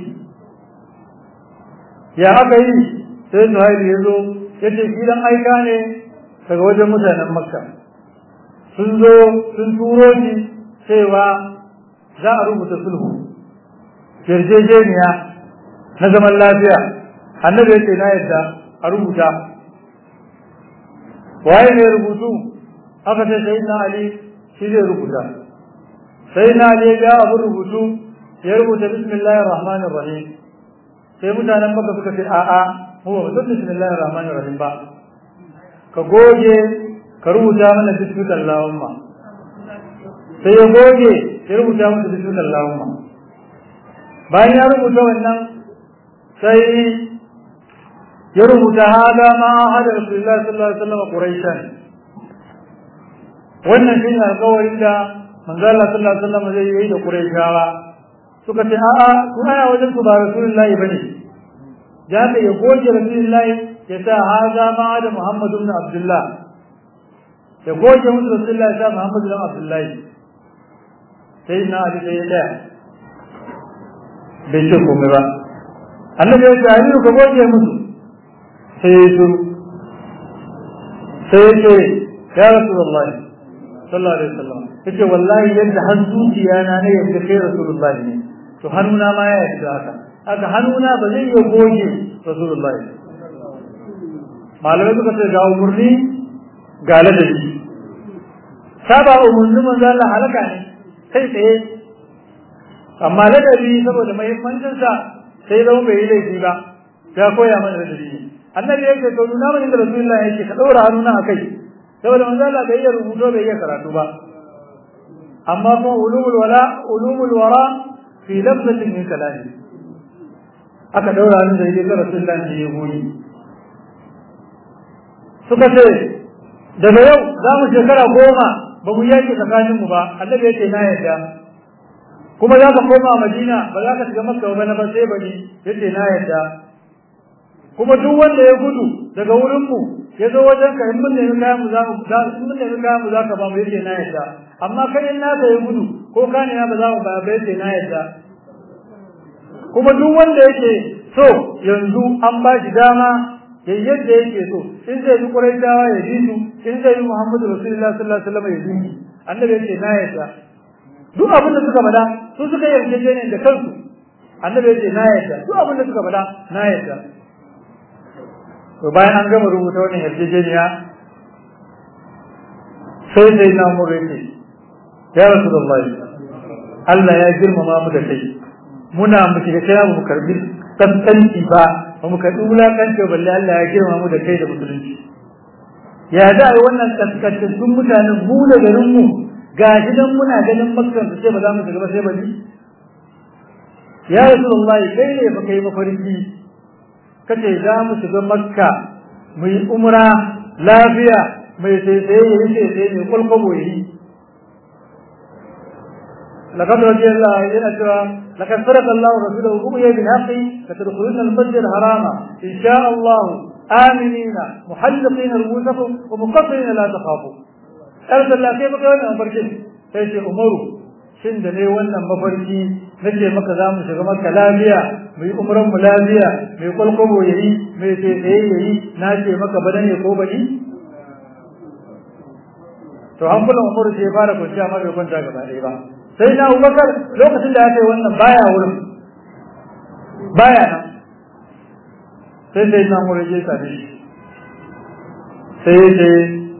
ya aka yi sai su hailu ya zo yace shi dan aika ne daga wajen mutanen makka sun zo sun turo shi cewa za a rubuta sulhu yarjejeniya na zaman lafiya annabi ya ce na yadda a rubuta waye ne rubutu aka ce sai na ali shi zai rubuta sai na ali ya abu rubutu ya rubuta bismillahir rahmanir rahim sai mutanen maka suka ce a'a mu ba mu san bismillahir rahmanir rahim ba ka goge ka rubuta mana bismillah Allahumma sai ya goge ya rubuta masa bismillah Allahumma bayan ya rubuta wannan sai ya rubuta hada ma hada Rasulullah sallallahu alaihi wasallam Quraishan wannan shine alƙawarin da manzo Allah sallallahu alaihi wasallam zai yi da Quraishawa suka ce a'a ku aya wajen ku ba Rasulullahi bane ya ka ya goge Rasulullahi ya sa hada ma hada Muhammad ibn Abdullah ya goge musu Rasulullahi ya sa Muhammad ibn Abdullahi sai na Ali sai ya tsaya bai ce komai ba annabi ya ce Ali ka goge musu sai ya shiru sai ya ce ya Rasulullahi sallallahu alaihi wasallam yace wallahi yadda har zuciya na ne yadda kai Rasulullahi ne to hannuna ma ya yarda haka haka hannuna ba zai iya goge Rasulullahi malamai suka ce ga umurni ga ladabi saba umurnin manzo Allah halaka ne kai tsaye amma ladabi saboda muhimmancin sa sai zama bai yi laifi ba ya koya mana ladabi ne annabi yake to nuna mana da Rasulullahi yake ka daura hannuna akai saboda manzo Allah bai iya rubuto bai iya karatu ba amma kuma ulumul wala ulumul wara fi lafzatin min kalami aka daura ni da yake ga Rasulullahi ne ya goyi suka ce daga yau za mu shekara goma ba mu yake tsakaninmu ba annabi yake na yarda kuma za ka koma Madina ba za ka shiga Makka ba na ba sai bani yace na yarda kuma duk wanda ya gudu daga wurin mu ya zo wajen ka in mun nemi kayan mu za mu za in mun nemi kayan mu za ka ba mu yace na yarda amma kai in naka ya gudu ko ka ne ba za mu ba ba yace na yarda kuma duk wanda yake so yanzu an ba shi dama ya yadda yake so in zai bi Quraishawa ya ji su in zai bi Muhammadu Rasulullah sallallahu alaihi wasallam ya ji su annabi yace na yarda duk abin da suka faɗa su suka yarda ne da kansu annabi yace na yarda duk abin da suka faɗa na yarda to bayan an gama rubuta wannan yarjejeniya sai sai na mu rike ya rasulullahi Allah ya girmama mu da kai muna mu shiga kai mu karbi kaskanci ba ba mu karbi wulakanci balle Allah ya girmama mu da kai da musulunci ya da ai wannan kaskancin sun mutanen mu da garin mu ga gidan muna ganin makka su ce ba za mu shiga ba sai ba ni ya rasulullahi kai ne fa kai mafarki kace za mu shiga makka mu yi umra lafiya mai sai sai ya yi sai sai mai kwalkwabo yi لقد رضي الله عنه لقد صدق الله رسوله رؤيا بالحق لتدخلن المسجد الحرام ان شاء الله امنين محلقين رؤوسكم ومقصرين لا تخافوا ارسل الله كيف كان مفرشين sai umaru shin da ne wannan mafarki nake maka za mu shiga maka lafiya mai umran mu lafiya mai kwalkwabo yayi mai tsaye yayi na ce maka bada ne ko bani to an kula umaru sai fara kwanciya ma bai kwanta gaba ɗaya ba sai na abubakar lokacin da ya kai wannan baya wurin baya nan sai sai na umar ya same shi sai ya ce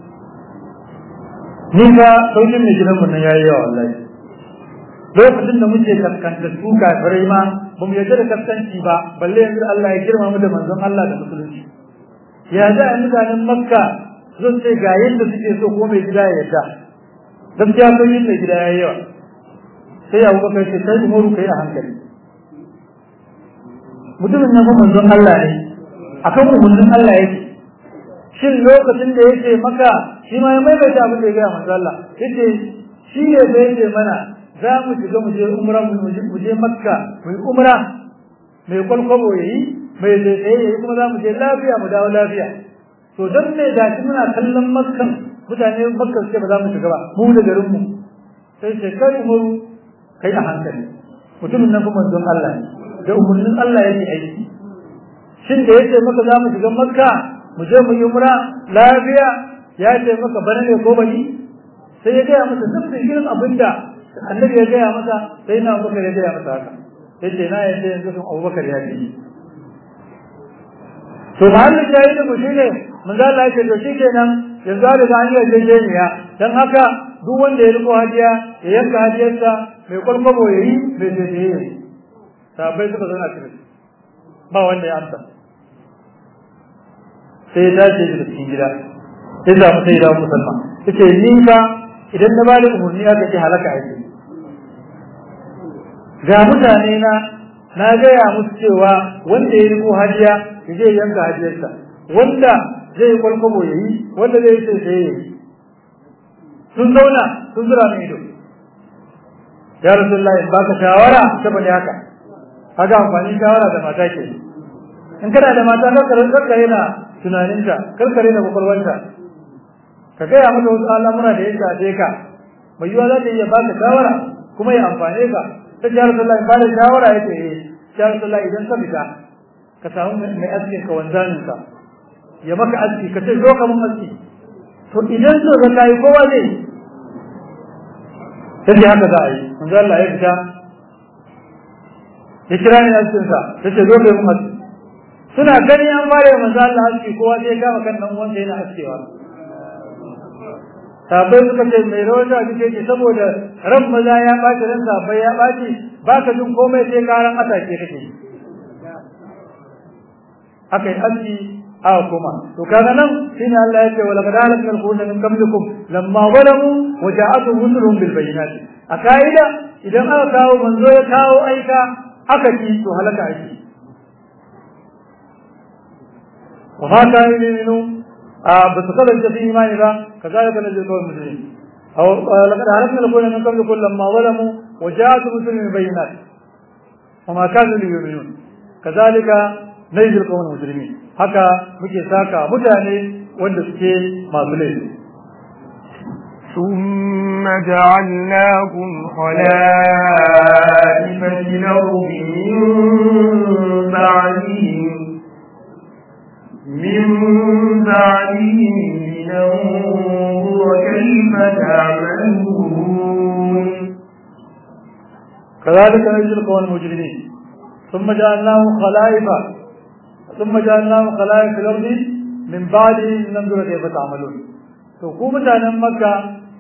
ni ga saukin mai gidanmu nan yayi yawa wallahi lokacin da muke kaskanta su kafirai ma ba mu yarda da kaskanci ba balle yanzu Allah ya girma mu da manzon Allah da musulunci ya za a mutanen makka zan ce ga yadda suke so ko mai gida ya yarda gaskiya saukin mai gida yayi yawa sai abu bakar ce kai umaru kai a hankali mutumin nan manzon Allah ne akan umarnin Allah yake shin lokacin da yake maka shi ma ya maimaita abin da ya gaya manzon Allah yace shi ne da yake mana za mu shiga mu je umra mu je makka mu yi umra mai kwalkwabo yayi mai tsaye yayi kuma za mu je lafiya mu dawo lafiya to dan me da shi muna kallon makkan mutane makka suke ba za mu shiga ba mu da garin mu sai sai kai umaru kai a hankali mutumin nan kuma don Allah ne da umarnin Allah yake aiki shin da yake maka za mu shiga makka mu je mu yi umra lafiya ya ce maka bana ne ko bani sai ya gaya masa duk da irin abinda annabi ya gaya masa sai na abubakar ya gaya masa haka yace na yace yanzu sun abubakar ya ce to mahallin shayi da mu shine manzo Allah ya ce to shikenan yanzu da ga hanyar jejeniya dan haka duk wanda ya riko hadiya ya yanka hadiyarsa mai kwalkwabo ya yi mai zai ya yi sabai suka zana cikin ba wanda ya amsa sai ya dace daga cikin gida sai da mu sai da musulma yace ni fa idan na bada umarni aka ce halaka ake ga mutane na na gaya musu cewa wanda ya riko hadiya ya je yanka hadiyarsa wanda zai kwalkwabo ya yi wanda zai sai sai ya yi sun zauna sun zura mai ido ya rasulullahi in baka shawara ta bane haka kaga amfani shawara da mata ke in kana da mata karkare karkare na tunaninta karkare na kwakwalwanta ka gaya mata wasu al'amura da ya shafe ka mai yiwa za ta iya baka shawara kuma ya amfane ka ta ya rasulullahi ba da shawara ya ce eh ya rasulullahi idan ka fita ka samu mai askin ka wanzanin ka ya maka aski ka ce zo ka mun aski to idan so ga kai kowa zai sai haka za a yi manzo Allah ya fita ya kira ni cikin sa yace zo kai mu suna gani an bare manzo Allah haske kowa sai kama kan dan uwansa yana askewa sabai suka ce mai rawata duke ce saboda ran maza ya baci ran sabai ya baci baka jin komai sai karan atake kake akai aski aka koma to kaga nan shine Allah ya ce wala qad halakna al-quruna min qablikum lamma zalamu wa ja'atuhum rusuluhum bil bayyinat a kaida idan aka kawo manzo ya kawo aika aka ki to halaka ake wa ma kana yu'minu a ba su kada ta imani ba kazalika najzi qawl muslimin aw laqad halakna al-quruna min qablikum lamma zalamu wa ja'atuhum rusuluhum bil bayyinat wa ma kanu yu'minun kazalika najzi qawl muslimin haka muke saka mutane wanda suke masu laifi ثم جعلناكم خلائف في الأرض من بعدهم من بعدهم لننظر كيف تعملون كذلك نجزي القوم المجرمين ثم جعلناهم خلائف ثم جعلناهم خلائف في الارض من بعد ننظر كيف تعملون to ku mutanen makka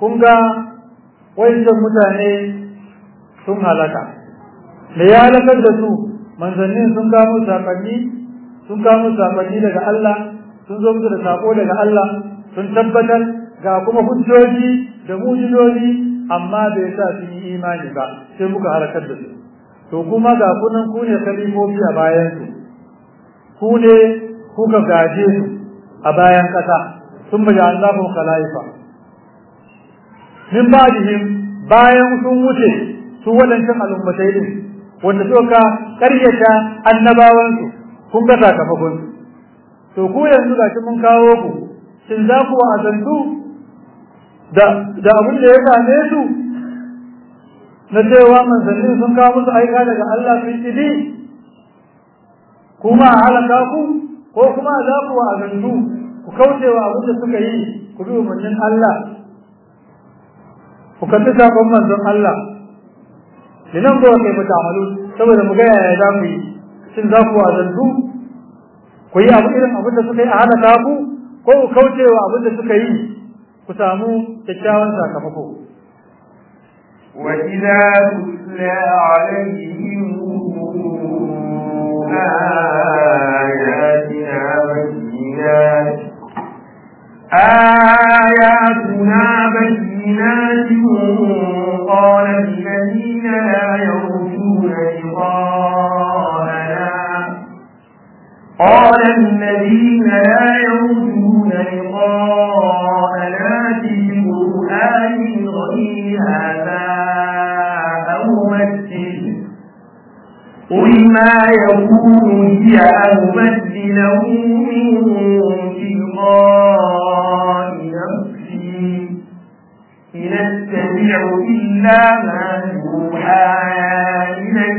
kun ga wancan mutane sun halaka da ya halakar da su manzannin sun kamo saƙonni sun kamo saƙonni daga Allah sun zo musu da saƙo daga Allah sun tabbatar ga kuma hujjoji da mujizoji amma bai sa su yi imani ba sai muka halakar da su to kuma ga kunan ku ne kalimomi a bayan su ku ne kuka gaje su a bayan ƙasa sun baje Allahun khalifa min ba'dihim bayan sun wuce su wadancan al'ummatai din wanda suka karyata annabawansu kun ga sakamakon to ku yanzu gashi mun kawo ku shin za ku wa'azantu da da abin da ya same su na cewa manzanni sun kawo musu aika daga Allah sun idi kuma a halaka ku ko kuma za ku wa'azantu ku kaucewa abin da suka yi ku bi umarnin Allah ku kalli sabon manzon Allah linan ba kai ba ta'amalu saboda mu ga yaya za ku yi shin za ku wa'azantu ku yi abu irin abin da suka yi a halaka ku ko ku kaucewa abin da suka yi ku samu kyakkyawan sakamako وإذا تتلى عليهم آياتنا بينات آياتنا بينات قال الذين لا يرجون لقاءنا قال الذين لا يرجون لقاءنا في قرآن غير هذا أو مثل قل ما يكون لي أن أبدله من تلقاء نفسي إن أتبع إلا ما يوحى إلي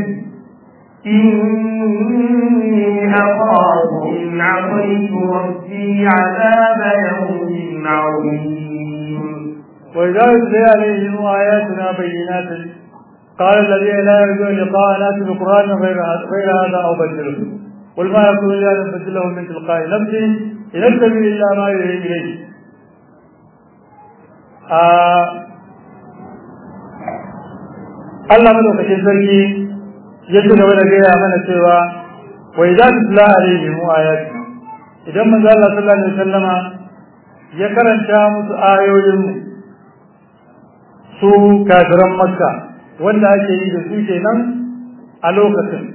إني أخاف إن عصيت ربي عذاب يوم عظيم وإذا يتلى عليهم آياتنا بينات قال الذين لا يرجون لقاءنا في القرآن غير غير هذا أو بدله قل ما يكون لي أن أبدله من تلقاء نفسي إن أتبع إلا ما يوحي إليه Allah madaukakin sarki ya ci gaba da gaya mana cewa wa idza tutla alaihim ayatuna idan manzo Allah sallallahu alaihi wasallama ya karanta musu ayoyin su kafiran makka wanda ake yi da su kenan a lokacin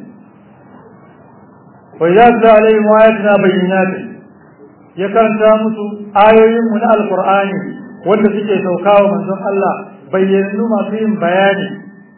wa idza tutla alaihim ayatuna bayyinatin ya karanta musu ayoyin mu na alqur'ani wanda suke saukawa manzon Allah bayyanu masu yin bayani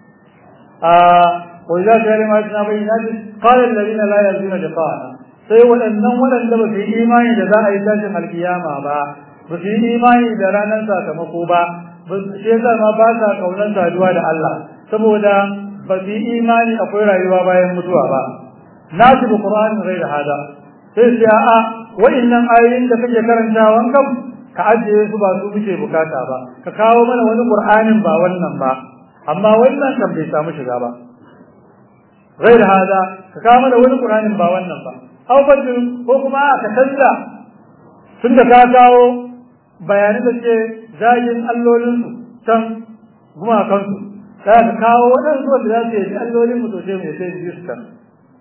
وإذا كان ما يتنا بينات قال الذين لا يرجون لقاءنا sai waɗannan waɗanda ba su yi imani da za a yi tashin alkiyama ba ba su yi imani da ranar sakamako ba ba su ce ma ba sa ƙaunar saduwa da Allah saboda ba su yi imani akwai rayuwa bayan mutuwa ba na su da Qur'ani rai da hada sai su a'a wa'annan ayoyin da kake karantawan kam ka ajiye su ba su muke bukata ba ka kawo mana wani Qur'anin ba wannan ba amma wannan kan bai samu shiga ba غير هذا كامل wani Qur'anin ba wannan ba aw fadl ko kuma ka canza tunda ka kawo bayanan da ke zagin allolin su can kuma kansu ka ka kawo wadansu wanda za su yi allolin mu to sai mu sai su su kan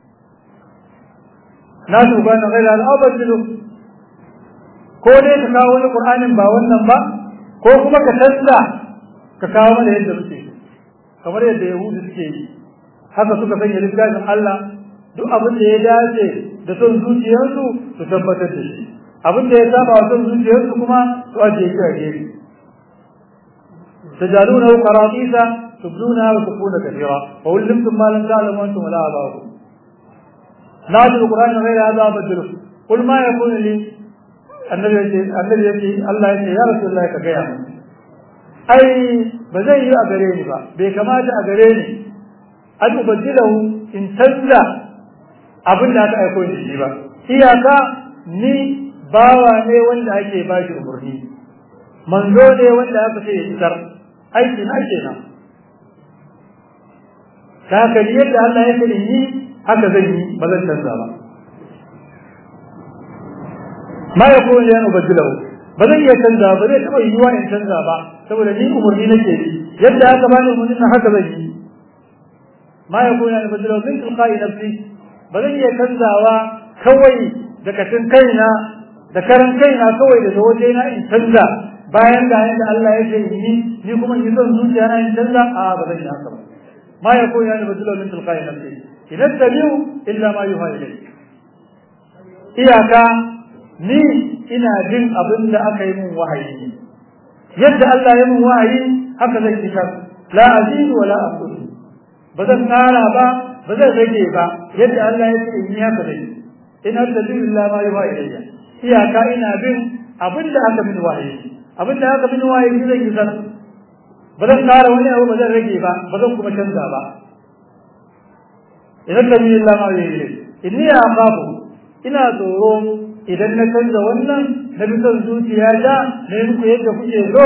na su ba na gaira al abadilu ko dai ka kawo wani Qur'anin ba wannan ba ko kuma ka canza ka kawo mana yadda muke kamar yadda yahudu suke yi haka suka sanya littafin Allah duk abin da ya dace da son zuciyarsu su tabbatar da shi abin da ya saba wa son zuciyarsu kuma su ajiye shi a gefe tajaluna qaratisa tubduna wa tukuna kathira wa ullimtum ma lam ta'lamu antum la abakum nazil qur'an ghayra hadha badru qul ma yakunu li annabi yace annabi yace Allah yace ya rasulullah ka gaya ai ba zai yi a gare ni ba bai kamata a gare ni an ubaddilahu in canza abin da aka aiko ni shi ba iyaka ni bawa ne wanda ake ba shi umarni manzo ne wanda aka ce ya isar aiki na kenan ta haka ni yadda Allah ya ce yi haka zan yi ba zan canza ba ma ya kuma yan ubaddilahu ba zan iya canza ba zai taɓa yiwuwa in canza ba saboda ni umarni nake yi yadda aka bani umarni na haka zan yi ma ya koya ni bajiro min tilqa'i nafsi ba zan iya canzawa kawai da kashin kaina da karan kaina kawai daga waje na in canza bayan da yadda Allah ya ce yi ni kuma in son zuciya na in canza a ba zan yi haka ba ma ya koya ni bajiro min tilqa'i nafsi idan tabi'u illa ma yuha ilayk iyaka ni ina jin abin da aka yi min wahayi yadda Allah ya min wahayi haka zan fitar la azidu wala aqul ba zan kara ba ba zan rage ba yadda Allah ya ce in yi haka dai in attabi'u illa ma yuha ilayya iyaka ina bin abin da aka min wahayi abin da aka min wahayi zan yi zan ba zan kara wani abu ba zan rage ba ba zan kuma canza ba in attabi'u illa ma yuha ilayya inni aqabu ina tsoro idan na canza wannan na bi son zuciya da na yi muku yadda kuke so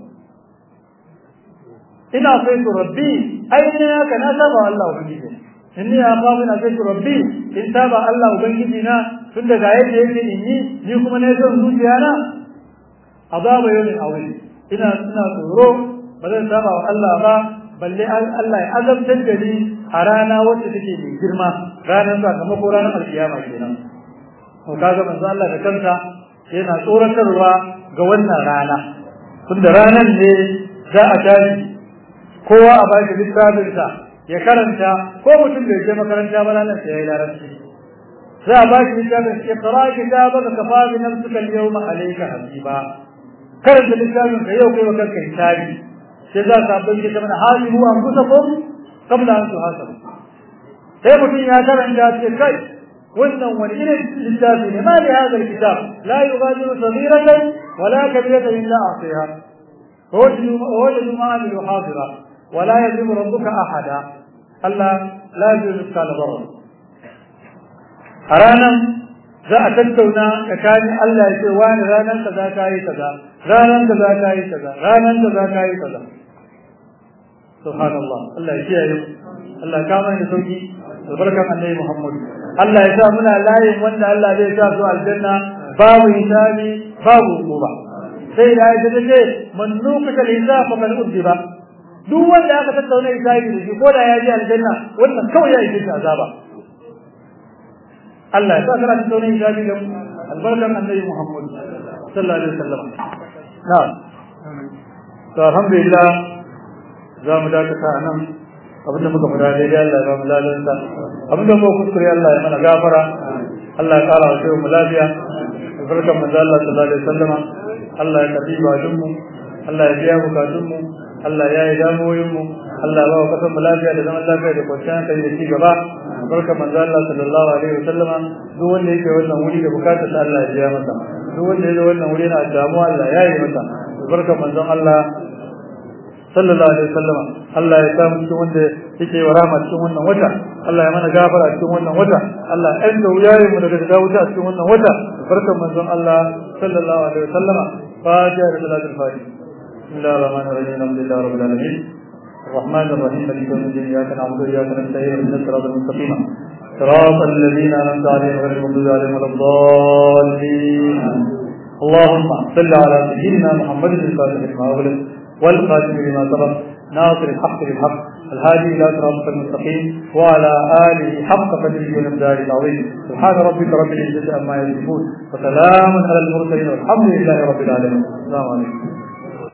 ina sai su rabbi ai ne haka na saba Allah ubangiji inni ya fa ina sai su rabbi in saba Allah ubangiji na tun daga yadda yake in yi ni kuma na son zuciya na azaba yawmin awil ina ina tsoro ba zan saba wa Allah ba balle Allah ya azabtar da ni a rana wacce take mai girma ranar sakamako ranar alkiyama kenan to kaga manzo Allah da kanta yana tsoratarwa ga wannan rana tunda ranan ne za a tashi kowa a baki littafin sa ya karanta ko mutum bai je makaranta ba ranar sai yayi larabci za a baki littafin iqra kitabaka kafa bi nafsika al-yawma alayka hasiba karanta littafin ka yau kai wa kanka hisabi sai za ka bayyana kamar halihu anfusakum qabla an tuhasabu sai mutum ya karanta sai kai wannan wani irin littafi ne ma da hada kitab la yughadiru saghiratan wala kabiratan illa ahsaha wajadu ma amilu hadira wala yadhlimu rabbuka ahada Allah la yuzlimu mithqala dharra a ranan za a tattauna tsakanin Allah ya ce wani ranan kaza kayi kaza ranan kaza kayi kaza ranan kaza kayi kaza subhanallah Allah ya kiyaye Allah ya kama da sauki albarkan annabi Muhammad Allah ya sa muna layin wanda Allah zai sa su aljanna babu hisabi babu hukuma sai da ya ce man nuqata al-hisab fa kan udiba duk wanda aka tattauna hisabi da shi ko da ya ji aljanna wannan kawai ya yi azaba Allah ya sa kana tattauna hisabi da albarkan annabi Muhammad sallallahu alaihi wasallam na'am to alhamdulillah za mu dakata nan abinda muka fada daidai Allah ya ba mu lalansa abinda muka kuskure Allah ya mana gafara Allah ya kara wa mu lafiya albarkan manzo Allah sallallahu alaihi wasallam Allah ya tafi bajin mu Allah ya biya bukatun mu Allah ya yi damuwoyin mu Allah ya ba wa kasan mu lafiya da zaman lafiya da kwanciyar hankali da ci gaba albarkan manzo Allah sallallahu alaihi wasallam duk wanda yake wannan wuri da bukatar sa Allah ya biya masa duk wanda yake wannan wuri na damuwa Allah ya yi masa albarkan manzon Allah sallallahu alaihi wasallam Allah ya samu cikin wanda yake wa rahama cikin wannan wata Allah ya mana gafara cikin wannan wata Allah ya enda wuyayen mu daga daga wuta cikin wannan wata barkan manzon Allah sallallahu alaihi wasallam fatiha da salatul fatiha bismillahir rahmanir rahim alhamdulillahi rabbil alamin الرحمن الرحيم مالك يوم الدين اياك نعبد واياك نستعين اهدنا الصراط المستقيم صراط الذين انعمت عليهم غير المغضوب عليهم ولا الضالين اللهم صل على سيدنا محمد الفاتح لما أغلق والخاتم لما سبق ناصر الحق بالحق الهادي الى صراط المستقيم وعلى اله حق قدره ومقداره العظيم سبحان ربك رب العزه عما يصفون وسلام على المرسلين والحمد لله رب العالمين السلام عليكم